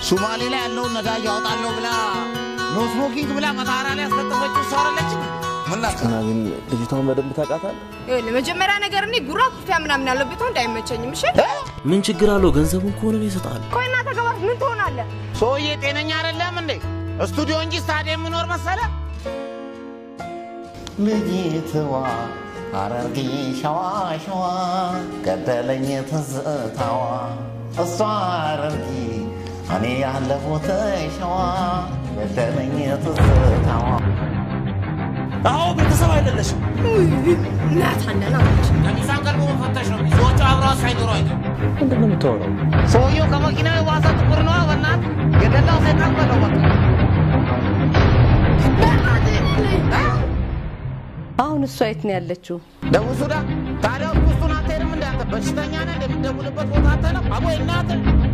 ሶማሌ ላይ ያለውን ነዳጅ ያወጣለሁ ብላ ኖ ስሞኪንግ ብላ መታራ ላይ ያስለጠፈችው ሰው አይደለች? ምን ላድርግ? እና ግን ልጅቷን በደንብ ታውቃታለህ? ይኸውልህ መጀመሪያ ነገር እኔ ጉራ ኩርፊያ ምናምን ያለበት ወንድ አይመቸኝም። እሺ ምን ችግር አለው? ገንዘቡን ከሆነ እኔ እሰጥሃለሁ። ቆይ እናንተ ገባት ምን ትሆናለህ? ሰውዬ ጤነኛ አይደለም እንዴ? ስቱዲዮ እንጂ ስታዲየም የምኖር መሰለ? ልጅትዋ ሐረርጌ ሸዋ ሸዋ ገደለኝ ትዝታዋ እሷ ሐረርጌ እኔ ያለሁት ሸዋ ገደለኝ ትዝታዋ አዎ ቤተሰብ አይደለሽም። እናት አለን አለች። ከሚዛን ቀርቦ መፈተሽ ነው። ሰዎቹ አብረው ሳይኖሩ አይቀር ምንድን ነው የምታወራው? ሰውየው ከመኪናው የባሰ ጥቁር ነው። በእናትህ የገላው ሰይጣን በለው በቃ አሁን እሷ የት ነው ያለችው? ደቡብ ሱዳን። ታዲያ ውስጡን አትሄድም? እንዳንተ በሽተኛ ነህ እንደምትደውልበት ቦታ አትሄድም? አቦ እናትህ